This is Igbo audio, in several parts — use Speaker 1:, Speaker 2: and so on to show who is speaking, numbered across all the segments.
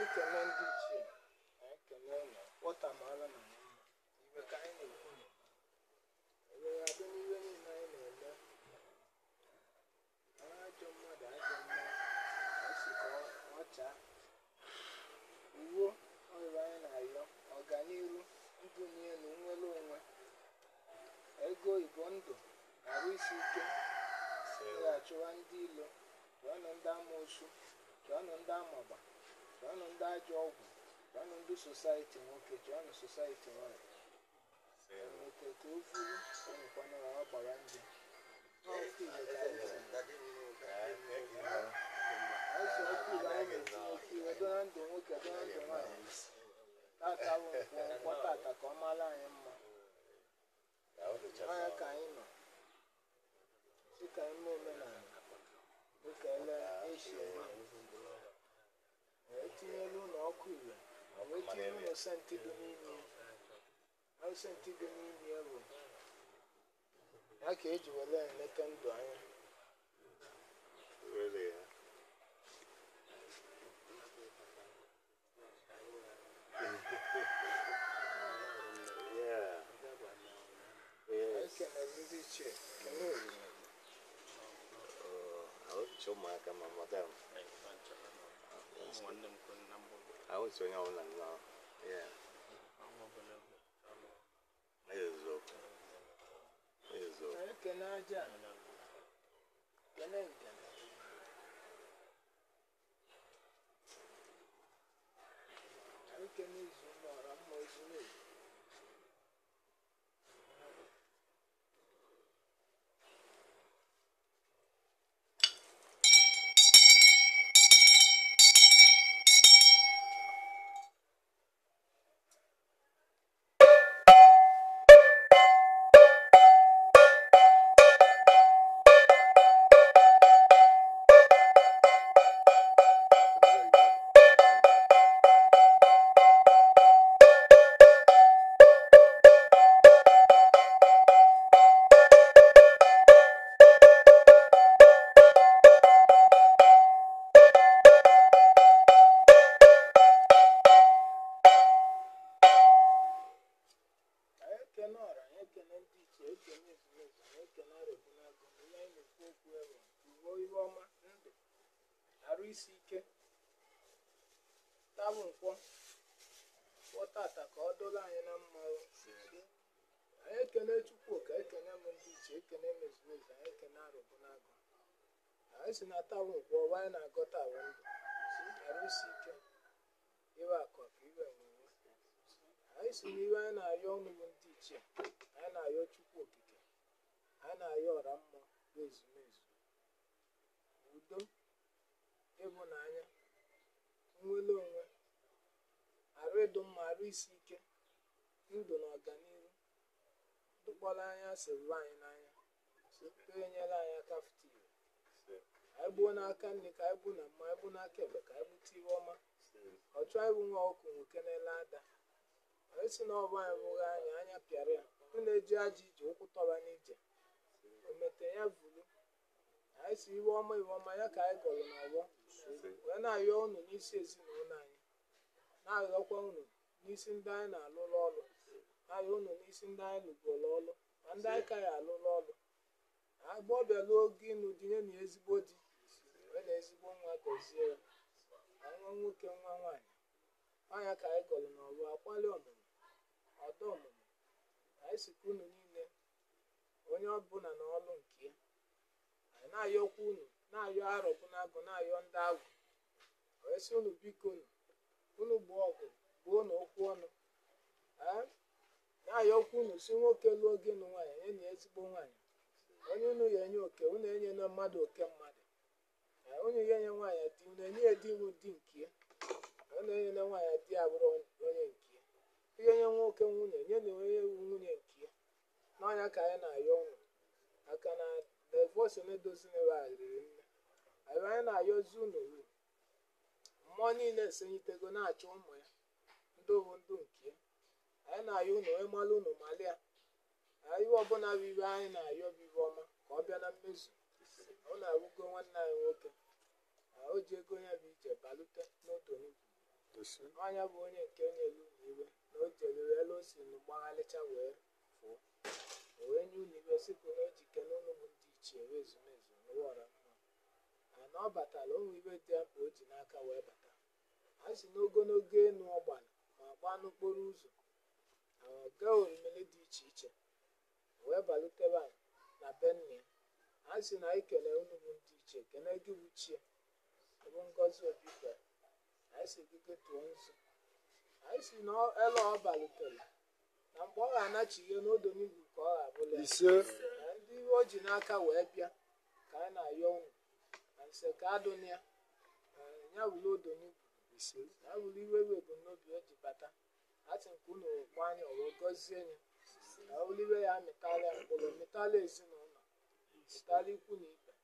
Speaker 1: anyị kene ndị ichie anyị kene ụlọ wọta mara na ya mma iwe ka anyị na-ekwu na ewere abịa n'ihe niile anyị na-eme onye ajọ mmadụ ajọ mma anyị si ka ọ- ọ chaa uwe ọrịa anyị na-ayọ ọganiru ndụ n'elu nnwere onwe ego oyibo ndụ arụ isi ike ịghachụwa ndị ilo chụọnụ ndị amoosu chụọnụ ndị amagba chụọnụ ndị ajọ ọgwụ chụọnụ ndị sosaiti nwoke chụọnụ sosaiti nwanyị nwoke ka o vuru ọnụkwana ọ gbara nje N'ọkụ Igbo ka anyị si. Ọsọ ọkụ Igbo anyị na-etinye oke iwe do na ndụ nwoke do na ndụ nwaanyị tata bụ nkwọ nkwọ tata ka ọ mara anyị mma ọnya ka anyị nọ dị ka ime omenala dịka ele eshie wee tinyelu ụlọ ọkụ ire wee tinye ụlọ senti dị n'ime ya ọ senti dị n'ime ya bụ ya ka eji were eleta ndụ anya
Speaker 2: Really, yeah. yeah.
Speaker 1: anyị
Speaker 2: Yes.
Speaker 1: kenere ndị ichie kene oriri
Speaker 2: Uh, I want to show my camera, madam.
Speaker 3: nwanne m kwuru na mbụ
Speaker 2: I want to show you now. Yeah.
Speaker 3: ọnwa obere alụ
Speaker 2: Yes, okay. Yes, okay.
Speaker 1: anyị kene aja kene ngene anyị kene izu ụmụ ọra mma ozuru ezu anyị ekene ọra anyị ekene ndị ichie ekene ezumezu anyị ekene arụbunagụ ihe anyị na-ekwu okwu ewe uwe ihe ọma ndụ arụ isi ike tabụ nkwọ kwọtata ka ọ dụrụ anyị na mma o. anyị ekene chukwu ka ekene m ndị ichie ekene m ezumezu anyị ekene arụbunagụ anyị si na tabụ nkwọ ọwa anyị na-agọta arụ ndụ arụ isi ike iwe akụ ka iwe nwere anyị si n'ihe anyị na-ayọ ọnụ bụ ndị ichie anyị na-ayọ chukwu okike anyị na-ayọ ọra mmụọ bụ ezumezu udo ịhụnanya nnwere onwe arụ ịdụ mma arụ isi ike ndụ na ọganihu dụkpọrọ anya sịrị anyị n'anya site enyere anyị aka fụta ire anyị gbuo n'aka nne ka anyị gbuo na mma anyị gbuo n'aka ekpe ka anyị gbute ihe ọma ọchụ anyị bụ nwa ọkụ nwoke na-ele ada anyị si na ọba anyị bụghị anya anya pịara ya ndị na-eji aja ije ụkwụ tọba n'ije omete ya vuru anyị si iwe ọma iwe ọma ya ka anyị gọrọ n'ọgbọ wee na-ayọ unu n'isi ezinụlọ anyị na-ayọkwa unu n'isi ndị anyị na-alụrụ ọrụ na-ayọ unu n'isi ndị anyị lụgoro ọrụ ma ndị anyị ka ya alụrụ ọrụ agbọbịa lụọ oge ịnụ di nye na ezigbo di wee na ezigbo nwa gọzie ya ma nwa nwoke nwa nwaanyị anya ka anyị gọrọ n'ọrụ akwali ọmụmụ ọdọ ọmụmụ anyị sikwa unu niile onye ọbụla na ọrụ nke ya anyị na-ayọkwa unu na-ayọ arọbụ na-agụ na-ayọ ndị agwụ wee sị unu biko unu unu gbuo ọgụ gbuo na okwu ọnụ ee na-ayọkwa unu si nwoke lụọ gị nụ nwaanyị enye na ezigbo nwaanyị onye unu ya enye oke unu enye na mmadụ oke mmadụ ee unu ya enye nwaanyị di unu enye ya di unu di nke ya ọ na-enye na nwaanyị di abụrụ onye nke ya ihe nye nwoke nwunye nye na onye ewu nwunye nke ya n'ọnya ka anyị na-ayọ ụnụ maka na devos na-edoziniwe riri nne anyị anyị na-ayọzi unu uru mmụọ niile esonyitego na-achọ ụmụ ya ndị bụ ndụ nke ya anyị na-ayọ unu wee malụ unu malịa ihe ọbụla bụ ibe anyị na-ayọ bụ ibe ọma ka ọ bịa na mmezu ọ na-awụgo nwanne anyị nwoke na o ji ego ya bụ ije balute n'odo n'ugwu
Speaker 4: ise
Speaker 1: ọnya bụ onye nke nyere unu iwe na o jere elu o si unu gbagharịcha wee fụọ o wee nye unu iwe sipụ na o ji kene unu bụ ndị ichie wee ezumezu n'ụwọra mma a na ọ batara ụmụ iwe dị mkpa o ji n'aka wee bata a si n'ogologo enu ọgbara ma gbaa n'okporo ụzọ ahụ gaa orimiri dị iche iche wee balutebe anyị na be nna ya a sị na anyị kele unu bụ ndị ichie kene gị bụ chie bụ ngozi obi kwere anyị si gị tụọ nzu anyị si na ele ọ balutere na mgbe ọ ga-anachighị n'odonigwu ka ọ ga-abụla ya
Speaker 4: ise
Speaker 1: na ndị iwe o ji n'aka wee bịa ka anyị na-ayọ unu na nse ka adụna ya ya wụrụ odonigwu
Speaker 4: ise
Speaker 1: ya wụrụ iwe iwe bụ n'obi o ji bata atị nke unu gba anya wee gọzie ya ka ọ wụrụ iwe ya mịtala ya mkpụrụ mịtala ezinụlọ mịtala ikwu na ibe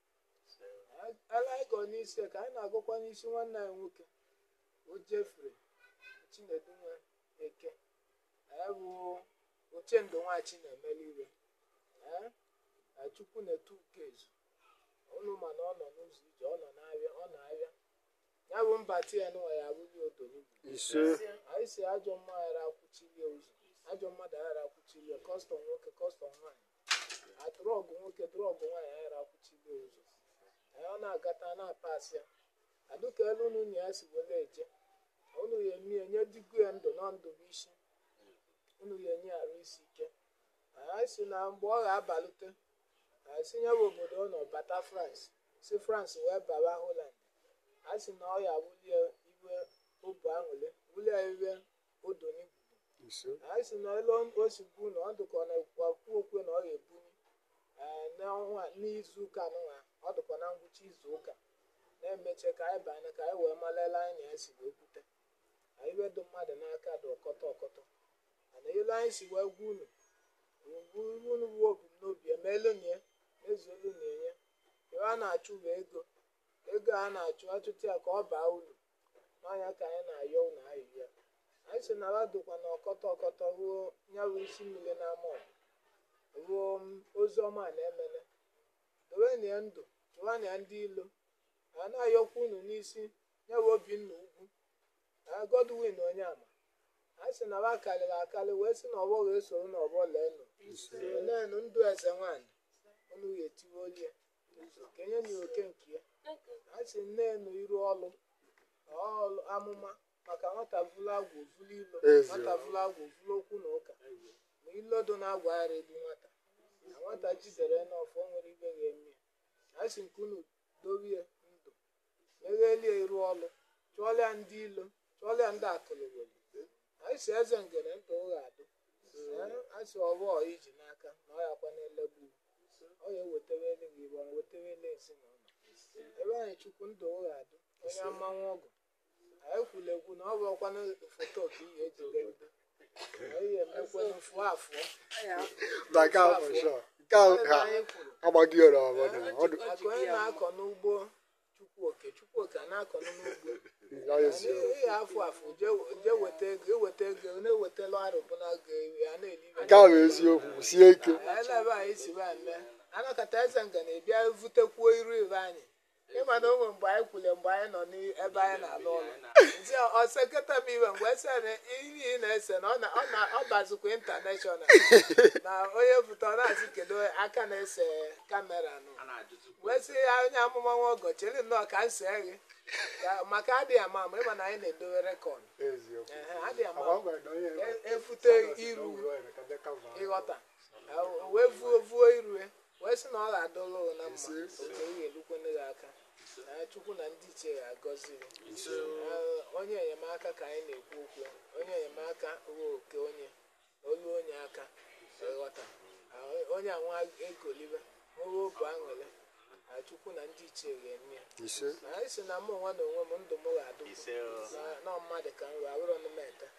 Speaker 1: ele anyị gọ n'isi ka anyị na-agụkwa n'isi nwanne anyị nwoke o jefere chinedu nwe eke anyị bụ ochendo nwachi na-emeli iwe ee na chukwu na-etu ukezu unu ma na ọ nọ n'ụzọ ije ọ nọ n'ahịa ọ na-ahịa ya bụ mbata ya n'ụwa ya abụghị odonigwu
Speaker 4: ise
Speaker 1: anyị si ajọ mma ghara akwụchilie ụzọ ajọ mmadụ ghara akwụchilie kọstọm nwoke kọstọm nwaanyị adrọgụ nwoke drọgụ nwaanyị ghara akwụchilie ụzọ anyị ọ na-agata na-apasị ya adụka elu unu na ya si were eje unu ya emie nye digo ya ndụ na ndụ bụ isi unu ya enye arụ isi ike anyị si na mgbe ọ ga-abalite anyị si nye bụ obodo ọ nọ bata frans si frans wee baba holand a sị na ọ ya wulie iwe obu aṅụle wulie iwe odonigwu
Speaker 4: ise
Speaker 1: anyị si na elu o si bu na ọ dịkọ na ekwu okwe na ọ ga-ebunye ee, n'ọnwa n'izu ụka nwa ọ dịkọ na ngwụcha izu ụka na-emeche ka anyị banye ka anyị wee malela anyị na ya si wee kwute na iwe dị mmadụ n'aka dị ọkọtọ ọkọtọ mana elu anyị si wee gwa unu ugwu unu bụ ebumnobi emeelu na ya mezuolu na enye iwe a na-achụ bụ ego ego a na-achụ achụta ya ka ọ baa uru n'ọnya ka anyị na-ayọ unu ayị ya anyị si na dụkwa na ọkọtọ ọkọtọ ruo nyawụ isi mmiri n'ama ọgụ ruo m, ozi ọma na emene dowenụ ya ndụ chụwanụ ya ndị ilo a na-ayọkwa unu n'isi nyawe obinna ugwu na godwin onye ama anyị si na ba karịrị akarị wee sị na ọgbọ ga-esoro n'ọgbọ leenụ leenụ ndụ eze nwaanyị unu ga-etiwe olie ụzọ kenye na ya oke nke ya a sị nnenu iru ọlụ ọlụ amụma maka nwata vụlụ agwụ vụlụ ilo
Speaker 4: Ezi.
Speaker 1: nwata vụlụ agwụ vụlụ okwu na ụka ma ilodo na-agwa ara egbu nwata na nwata jidere n'ọfọ nwere ibe ga-eme ya a sị nke unu dorie ndụ meghelie iru ọlụ chụọlịa ndị ilo chụọlịa ndị akụlụgboli anyị si eze ngere ntụ ụgha adụ a sị ọbọ iji n'aka na ọ yakwa na-elegbu ọ ya ewetara eluigwe igbo wetara ele ezinụlọ ebe anyị chukwu ndụ ụgha adụ onye mmanwụ ọgụ anyị kwuru ekwu na ọ bụ ọkwanụ foto ka ihe ejidegide anyị emekwanụ fụọ afụọ
Speaker 4: na nke ahụ for sure nke ahụ
Speaker 1: ebe
Speaker 4: ha
Speaker 1: anyị kwuru
Speaker 4: agbaghị ọrụ ọbụla ọdụ
Speaker 1: maka onye na-akọ n'ugbo chukwu oke chukwu oke a na-akọ n'ugbo
Speaker 4: ya ezi
Speaker 1: ihe afụ afụ jee weta ego eweta ego na-ewetala arụbụna go a na-elibe
Speaker 4: nke ahụ bụ eziokwu sie ike
Speaker 1: ele ebe anyị si ba eme anakọta eze nga na-ebịa vutekwuo iru ibe anyị ịma na onwe mgbe anyị kwule mgbe anyị nọ n'ebe anyị na-alụ ọrụ nzi ọseketa m iwe mgbe ese na ihe ị na-ese na ọ na- ọ na- ọ bazikwa intanashọnal na onye pụta ọ na-asị kedu aka na-ese kamera nụ wee sị ya onye amụma nwa ọgọ chere nnọọ ka m see gị Ka- maka adịghị ama ama ịma na anyị na-edowe rekọd
Speaker 4: eziokwu
Speaker 1: Ehe, adịghị ama
Speaker 4: agwa
Speaker 1: ama
Speaker 4: gwara na onye
Speaker 1: E- efute iru ịghọta o wee vuo vuo irue wee sị na ọ ga-adọlụ na mma oke ị ga-elukwene gị aka na chukwu na ndị ichie ga-agọzi gị Ee, onye enyemaka ka anyị na-ekwu okwu onye enyemaka ruo oke onye olu onye aka ịghọta Ah, onye anwa egolibe nwewe obu aṅụrị na chukwu na ndị ichie ga-eme ya
Speaker 4: ise
Speaker 1: na anyị si na mụ onwe na onwe m ndụ m ga-adụ
Speaker 2: ise o
Speaker 1: na- na mmadụ ka nrụ abụrụ na m ete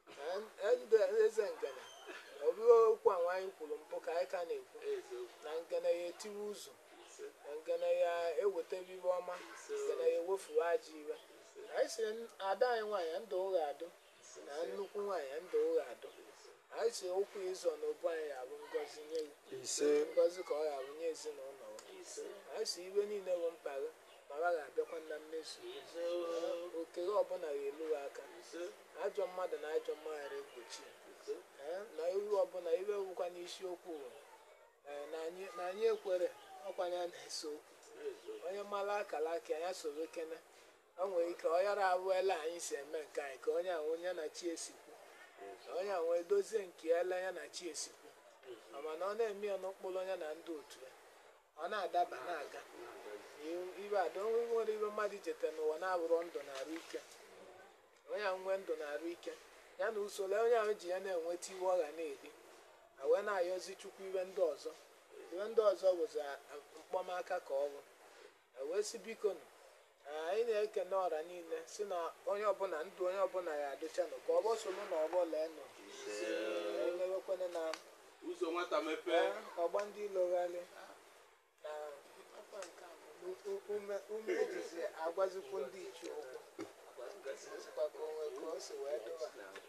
Speaker 1: Na ndụ eze ngene ọ bụghị okwu anwa anyị kwuru mbụ ka anyị ka na-ekwu na ngene ya etiwe ụzọ na ngene ya ewetebe iwe ọma ngene ya ewefuwe ajọ iwe anyị si ada anyị nwaanyị ndụ ụgha adụ na nnukwu nwaanyị ndụ ụgha adụ anyị si okwu ịzọ na obu anyị ga-abụ ngọzi nye gị
Speaker 4: ise
Speaker 1: ngọzi ka ọ ga-abụ nye ezinụlọ gị anyị si ibe niile bụ mkpa gị ma ha ga-abịakwa na mmezu oke gị ọbụla ga-elu ha aka ajọ mmadụ na ajọ mmaghara egbochi Ee, na iwu ọbụla iwe wụkwa n'isiokwu bụ, ee, na anyị- na anyị ekwere ọkwanye a na-ese okwu onye mara akara aka ya soro kene o nwere ike ọ yara abụela anyị si eme nke anyị ka onye ahụ onye na chi esikwu ka onye ahụ edozie nke ya ele ya na chi esikwu mana ọ na-eme ya n'ụkpụrụ onye na ndị otu ya ọ na-adaba na-aga Iwu- ibe ada onwe nwere ibe mmadụ jete n'ụwa na-abụrụ ndụ na arụ ike onye ahụ nwee ndụ na arụ ike ya na usoro onye ahụ ji ya na-enweta iwe ọ ga na-eri a wee na-ayọzi chukwu ibe ndị ọzọ ibe ndị ọzọ bụzi a- a- mkpọmaka ka ọ bụ e wee si biko nụ anyị na-ekene ọra niile si na onye ọbụla ndụ onye ọbụla ya adịchanụ ka ọ bọsolu na ọgbọ lee nụ emewekwana na
Speaker 3: ụzọ nwata mepee
Speaker 1: ee, ọgba ndị ilogharị na u- ume ume ejizi agwazikwu ndị ichie okwu sikwa ka onwe ka o si wee dụba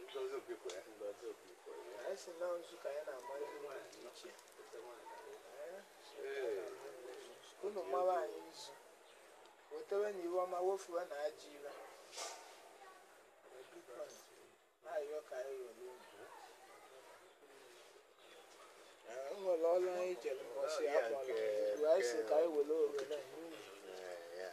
Speaker 1: anyị si na nzu ka anyị na-amara ihe dị iche unu mara anyị nzu wetewe na iwe ọma wofuwe na ajọ ire na-ayọ ka anyị ghọrọ unu Ee, o nwere ọrụ anyị jere mbọsị
Speaker 2: Ya
Speaker 1: akpọrọ
Speaker 2: nke-
Speaker 1: igwe anyị si ka anyị were ohere n'ihi
Speaker 2: ya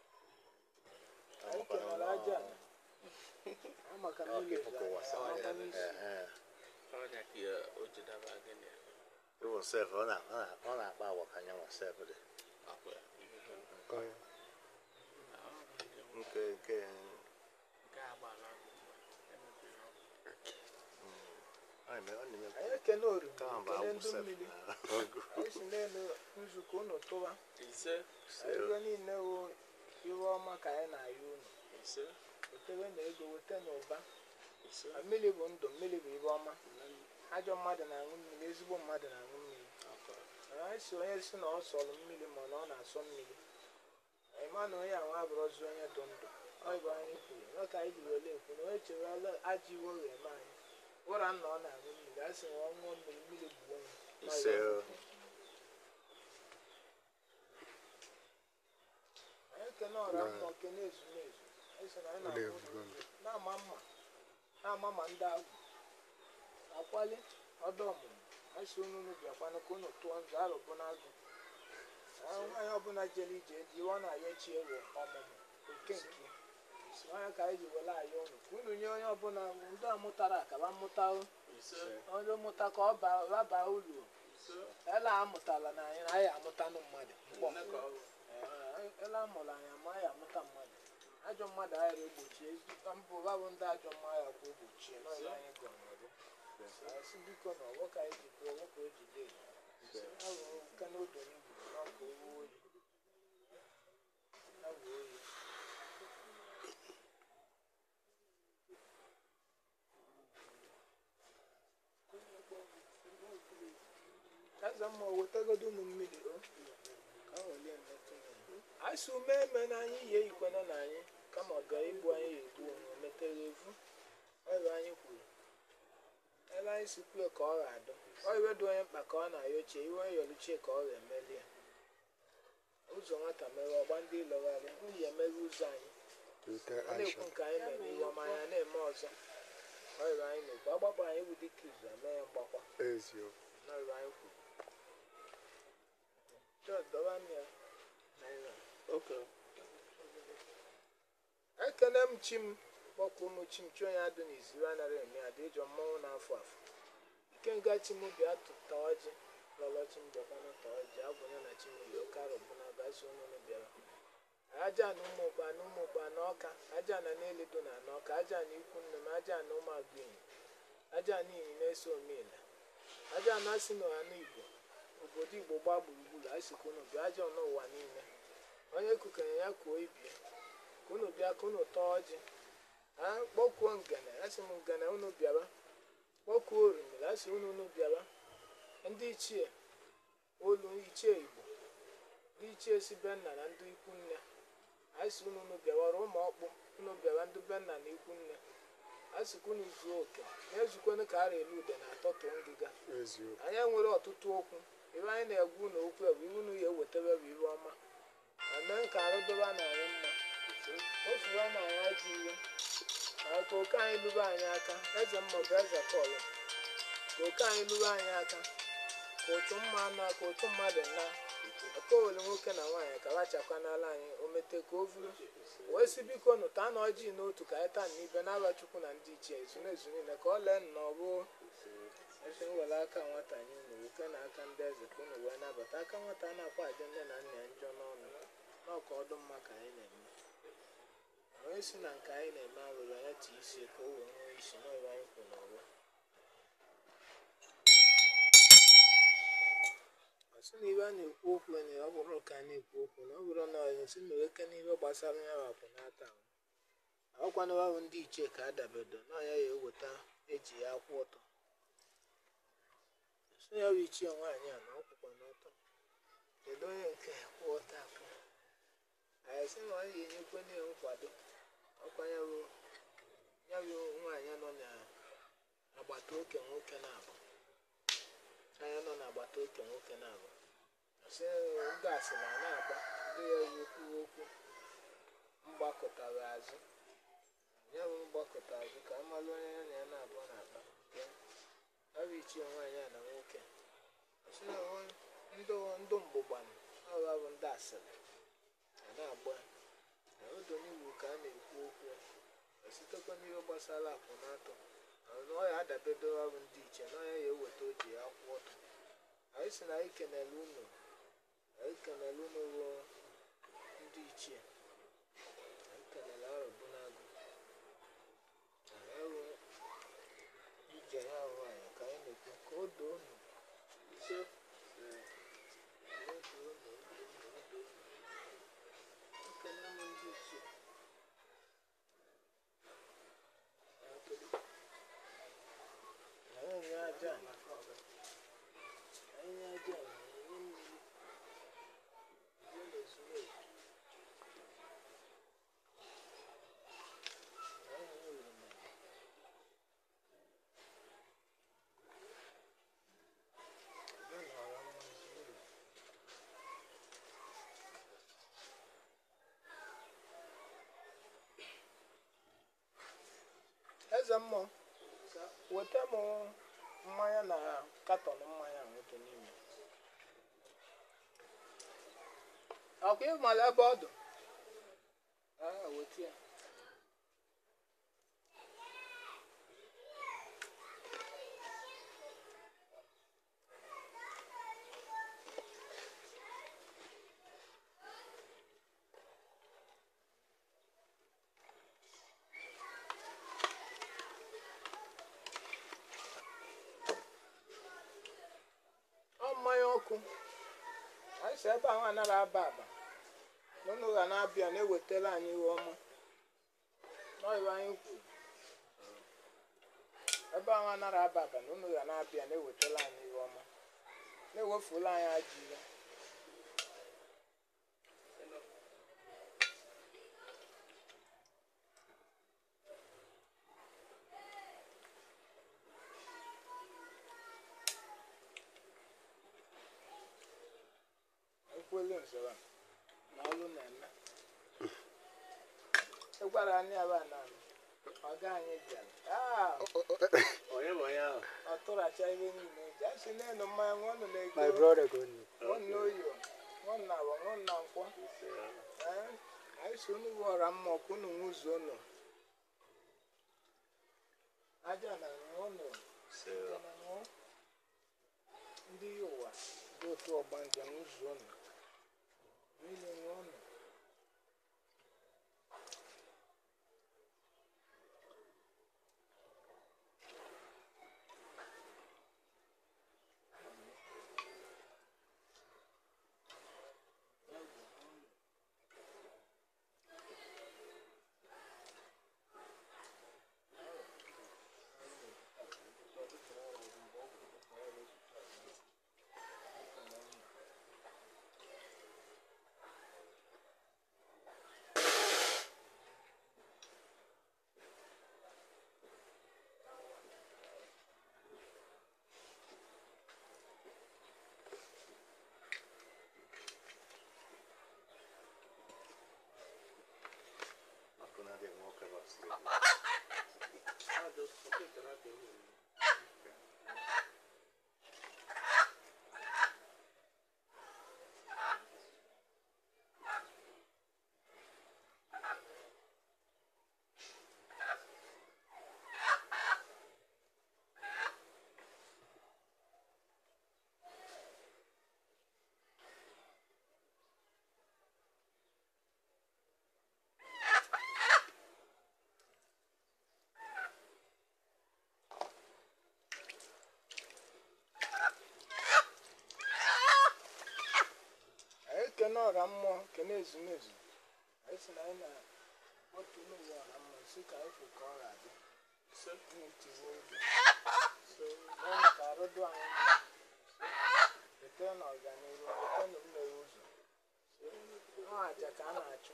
Speaker 1: anyị kenara aja ala. amaka mmiri
Speaker 2: Akụkụ wasa
Speaker 1: amaka n'isi
Speaker 3: ọnya ka ya o ji daba gịnị ya
Speaker 2: Even self, ọ na- ọ na- ọ na-akpa agwa ka anyanwụ self dị.
Speaker 3: akwa ya
Speaker 4: Onye.
Speaker 2: Nke nke
Speaker 3: nke agba na emebiri ọkụ
Speaker 2: ọ na-eme ọ na-eme
Speaker 1: anyị ekene oriri
Speaker 2: ka ahụ bụ
Speaker 1: kene
Speaker 2: agwụ
Speaker 1: ndị
Speaker 2: self.
Speaker 1: mmiri anyị si n'elu nzukọ unu tụwa
Speaker 3: ise
Speaker 1: ego niile wụ iwe ọma ka anyị na-ayọ unu
Speaker 3: ise
Speaker 1: wetewe na ego wete na ụba
Speaker 3: ise
Speaker 1: Ma mmiri bụ ndụ mmiri bụ ibe ọma ajọ mmadụ na-aṅụ mmiri ezigbo mmadụ na-aṅụ mmiri
Speaker 3: akwa
Speaker 1: anyị si onye si na ọ sọrọ mmiri ma na ọ na-asọ mmiri anyị ma na onye ahụ abụrụzi onye dụ ndụ ọ bụ anyị kwuru ọ ka anyị ji wele ekwu na onye chere ala ajọ iwe ọ ga-eme anyị ụra nna ọ na-aṅụ mmiri a sị na ọ ṅụọ mmiri mmiri bụ onye
Speaker 2: Ise o.
Speaker 1: anyị ekene ọra mmụọ kene ezumezu anyị sị na anyị
Speaker 4: Ọ
Speaker 1: na-aṅụ
Speaker 4: na-ebugo m.
Speaker 1: na-ama mma na-ama ma ndị agwụ akwali ọdọ ọmụmụ anyị si unu unu bịakwanụ ka unu tụọ nzọ arụbụ n'agụ Ah, nwaanyị ọbụla jere ije dị iwe ọ na-ayọ chi ewu ọmụmụ oke nke onye ka anyị ji were ayọ unu ka unu nye onye ọbụla ndị amụtara akaba mmụta
Speaker 3: ise
Speaker 1: onye mụta ka ọ ba- ọ baa uru ele amụtala na anyị na anyị amụtanụ mmadụ mkpọ
Speaker 3: nne ka ọ bụ
Speaker 1: Ee, ele amụrụ anyị ama anyị amụta mmadụ ajọ mmadụ anyị egbochie mbụ ụba bụ ndị ajọ mmadụ kwa egbochie n'ọya anyị gọnọrụ asị biko na ọgbọ ka anyị ji kwuo ọgbọ ka o ji dee ahụ nke na odo n'igwu n'ọkụ owu oyi awụ oyi eze mma o wetagodo ụmụ mmiri o ka o welie metụ m. anyị si ume eme na anyị yi eyikwena na anyị kama ọ bịa igbu anyị ya egbu onwe metere evu ọrụ anyị kwuru ebe anyị si kwue ka ọ ga-adụ ọ iwe dị onye mkpa ka ọ na-ayochie iwe yọluchie ka ọ ga-emeli ya ụzọ nwata mere ọgba ndị ịlọgharị nwunye emeghe ụzọ anyị
Speaker 4: Wete
Speaker 1: ọ na-ekwu
Speaker 4: action.
Speaker 1: nke anyị mere iwe ọma ya na-eme ọzọ ọrụ anyị na-ekwu agbakpọ anyị bụ dịka izu eme ya mgbakwa
Speaker 4: Eziokwu.
Speaker 1: n'ọrụ anyị kwuru Chọọ, dọba m ya naira
Speaker 3: oke
Speaker 1: ekene m chi m kpọkwa ụmụ chi m chi onye adụ n'iziri anaghị eme adị ịjọ mmọnwụ na-afụ afụ ike nga chi m bịa tụta ọjị lọlọ chi m bịakwana ta ọjị agwụnya na chi m yi oke arọbụ na gasị onunu bịara aja na ụmụ ụkpa na ụmụ ụkpa na ọka aja na n'elido na n'ọka aja na ikwu nne m aja na ụmụ agụenyi aja na iyi na-eso omeela aja na asị na ọha igbo obodo igbo gbaa gburugburu asịkwa unu bịa aja n'ụwa niile onye kukenye ya kuo ibie ka unu bịa ka unu tọọ ọjị ha kpọkuo ngene asị m ngene unu bịaba kpọkuo orimiri asị unu unu bịaba ndị ichie olu ichie igbo ndị ichie si be nna na ndị ikwu nne asị unu unu bịawara ụmụ ọkpụ unu bịaba ndị be nna na ikwu nne asịkwa unu zuo oke na-ezukwana ka ara elu ude na atọtụ ngịga
Speaker 4: Eziokwu.
Speaker 1: anyị nwere ọtụtụ okwu ibe anyị na-egwu na okwu a bụ iwu unu ya ewetebe bụ ibe ọma eme ka arụ doba na anyị mma ofuru na anyị ajọ iwe oke anyị lụrụ anyị aka eze mmụọ eze pọl ka oke anyị lụrụ anyị aka ka otu mma na ka otu mmadụ na okowere nwoke na nwaanyị ka lachakwa n'ala anyị o mete ka o vuru wee si biko nụta na ọjị n'otu ka anyị taa n'ibe n'aba chukwu na ndị ichie ezumezu niile ka ọ lee nnọọ ruo eze nwere aka nwata anyị unu nwoke na aka ndị eze ka unu wee nabata aka nwata a na-akwa aja nne na nna ya njọ n'ọnụ n'ọka ọdụ mma ka anyị na-eme onye si na nke anyị na-eme arụrụ anya ti isi ka o wee nwee isi n'ọrụ anyị kwụ n'ọrụ ọsị na ibe a na-ekwu okwu na ọ bụrụ ka a na-ekwu okwu na ọ bụrụ na ọ si na eke n'ihe gbasara ya wapụ n'ata ọkwana ahụ ndị ichie ka a dabedo na ya ya eweta eji ya akwụ ọtọ so ya bụ ichie nwaanyị a na ọkwụkwa n'ọtọ kedu onye nke kwụ ọtọ akwụ anyị sị na ọ ga-enyekwa na nkwado ọkwa ya bụ ya bụ nwaanyị nọ n'agbata oke nwoke na-abụ anya nọ n'agbata oke nwoke na-abụ sị gasị na na-agba ndị ya yi okwu okwu mgbakọtara azụ ya bụ mgbakọta azụ ka amalụ onye ya na ya na-abụọ na-akpa ya ọ bụ ichie nwaanyị a na nwoke sị na ndụ ndụ mgbụgbanụ ọha bụ ndị asịrị a na-agba na odo n'iwu ka a na-ekwu okwu sitekwa n'ihe gbasara akwụ na-atọ na ọ ya adabedo ọrụ ndị iche na ọya ya eweta o ji ya kwụ ọtọ anyị si na anyị kenele unu anyị kenele unu bụ ndị ichie anyị kenele arụbụ n'agụ ewu ije ya ahụ anyị ka anyị na-ekwu ka o doo unu ise ekele m ndị ichie anyị aja anyị aja anyị mmiri ihe na-ezuru ezu anyị nwere mmiri ya na ọra mma zuru ezu eze mmụọ weta m mmanya na katọn mmanya nwoke n'ime ọkwa ịmala ebe ọ dụ Ah, weta ya ọ mmanya ọkụ anyị si ebe ahụ anaghị aba aba n'ụnụ ga na-abịa na-ewetara anyị ihe ọma n'ọyịwa anyị kwuru ebe ahụ anaghị aba aba na ụnụ ga na-abịa na-ewetara anyị ihe ọma na-ewefula anyị ajọ ihe ekwelu nzọrọ na ọrụ na-eme ịgwara anyị aba na ọga anyị bịara Ah,
Speaker 2: onye bụ onye ahụ
Speaker 1: ọ tụracha ihe niile eji a sị n'elu mmanya ṅụọnụ na-ego
Speaker 4: My brother go ni.
Speaker 1: ṅụọnụ n'oyo ṅụọnụ na agwa ṅụọnụ na nkwọ Ee, anyị si unu ghọra mma ọkụ unu nwụzuo unu aja na ṅụọnụ aja na ṅụọ ndị yi ụwa dị otu ọgba nje nwụzuo unu niile ṅụọnụ ọra mmụọ kene ezumezu anyị si na anyị na-akpọtu n'ụwa ọra mmụọ si ka anyị fụ ka ọ ga-adị ntiwe oge so mee ka arụdụ anyị mma wete na ọganihu wete na mmeghe ụzọ ọ aja ka a na-achụ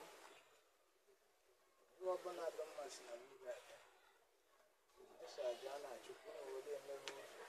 Speaker 1: ihe ọbụla dị mma si na mmiri abịa esi aja a na-achụkwu na were emeghe ụzọ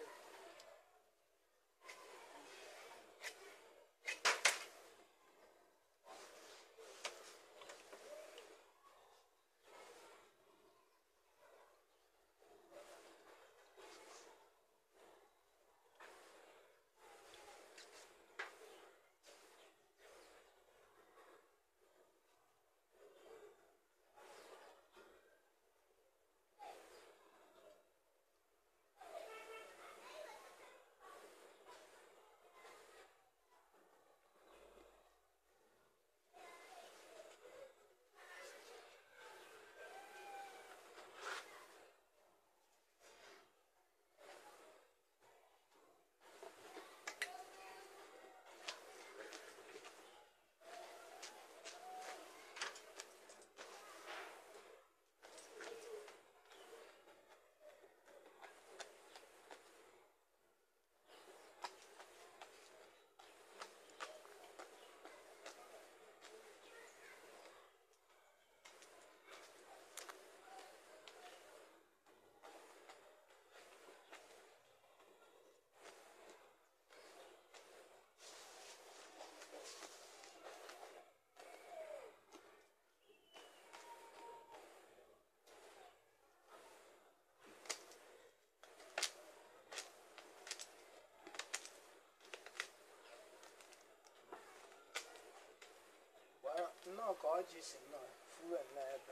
Speaker 1: Gbara- nnọọ ka ọjị si nnọọ fuwe n'ebe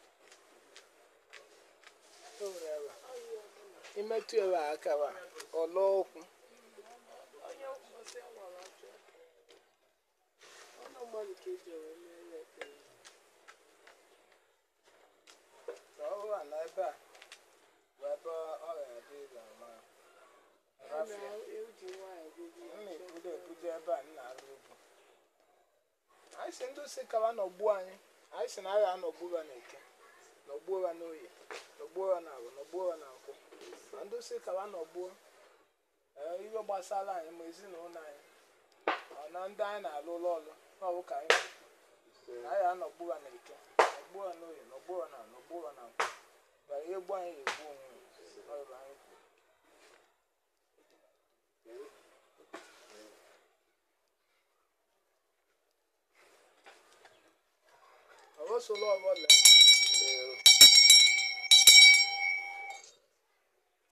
Speaker 1: o nwere ebe imetụ ebe a aka wa ọlọ okwu
Speaker 3: onye mkpọsị nwere ọjọọ ọnụ mmadụ ka eji wee mee ya ekpere
Speaker 1: ka ọ bụrụ na ebe a bụ ebe ọ ga-adị ịga ma
Speaker 3: a
Speaker 1: rafia
Speaker 3: na-eji nwaanyị gogo
Speaker 1: m na-ebudo ebudo ebe a m na-arụ ugwu anyị si ndị si kawa n'ọgbu anyị anyị si na agha anọgbu ha n'eke n'ọgbuo ha n'oyi n'ọgbuo ha n'agụ n'ọgbuo ha na nkwụ ma ndị si kawa n'ọgbuo ee ihe gbasara anyị ma ezinụlọ anyị ọ na ndị anyị na-alụ ụlọ ọlụ ọ bụ ka anyị na-ekwu na anyị anọgbu ha n'eke n'ọgbuo ha n'oyi n'ọgbuo ha na n'ọgbuo ha na nkwụ bara ihe gbu anyị ga-egbu onwe ya Ọ bụ anyị kwuru. ọbọsọlọ ọbọla